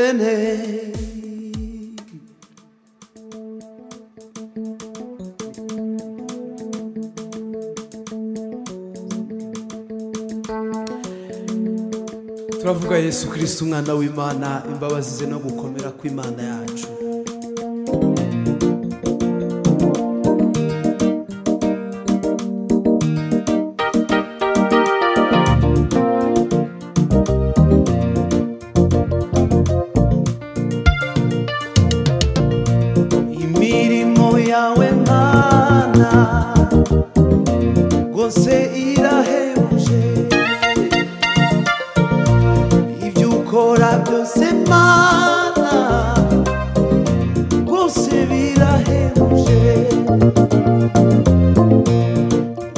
en hey. turavuga yesu kirisiti umwana w'imana imbabazi ze no gukomera kw'imana yacu imirimo yawe mana rwose irahebuje ibyo ukora byose mana rwose birahebuje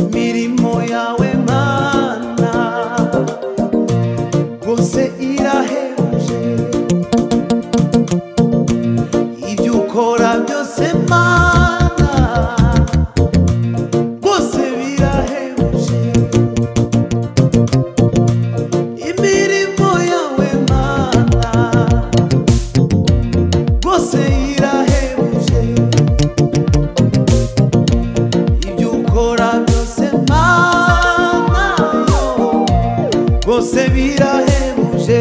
imirimo yawe mana rwose irahebuje ibyo ukora byose mana rwose birahebuje imirimo yawe mana rwose irahebuje ibyo ukora byose mana yo, rwose birahebuje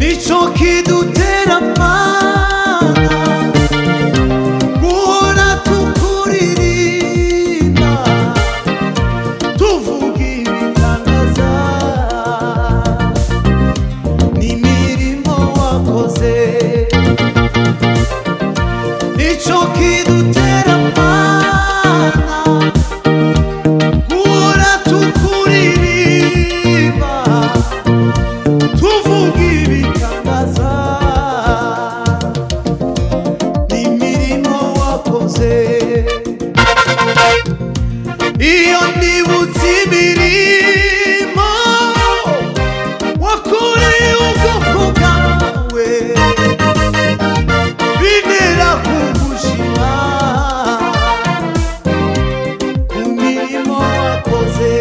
nicyo kidutera amana guhora tukuririmba tuvuga ibitangaza n'imirimo wakoze nicyo kidutera amana guhora tukuririmba tuvuga ibitangaza n'imirimo wakoze iyo nibutse imirimo wakoreye ubwoko bwawe bintera kugushima ku mirimo wakoze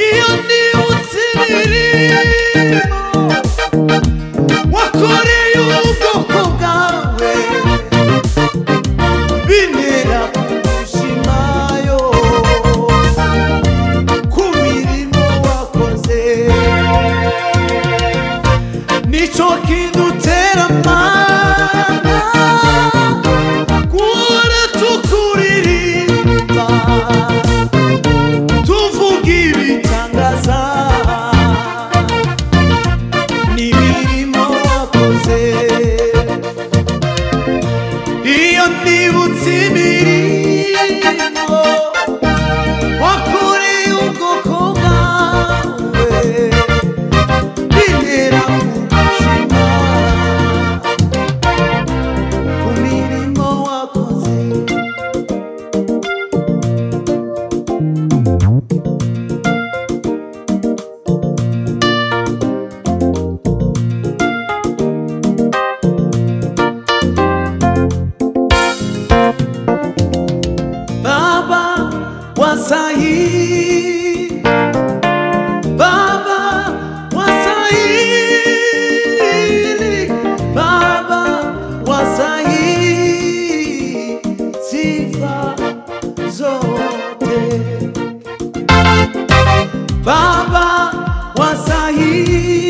iyo nibutse imirimo wakoreye ubwoko bwawe bintera kugushyimayo ku mirimo wakoze nicyo kidutera amana guhora tukuririmba tuvuga ibitangaza n'imirimo wakoze iyo nibutse imirimo wakoreye ubwoko bwawe bintera kugushima ku mirimo wakoze Baba wa Sahi Baba wa Sahi Baba wa Sahi Sifa zote Baba wa Sahi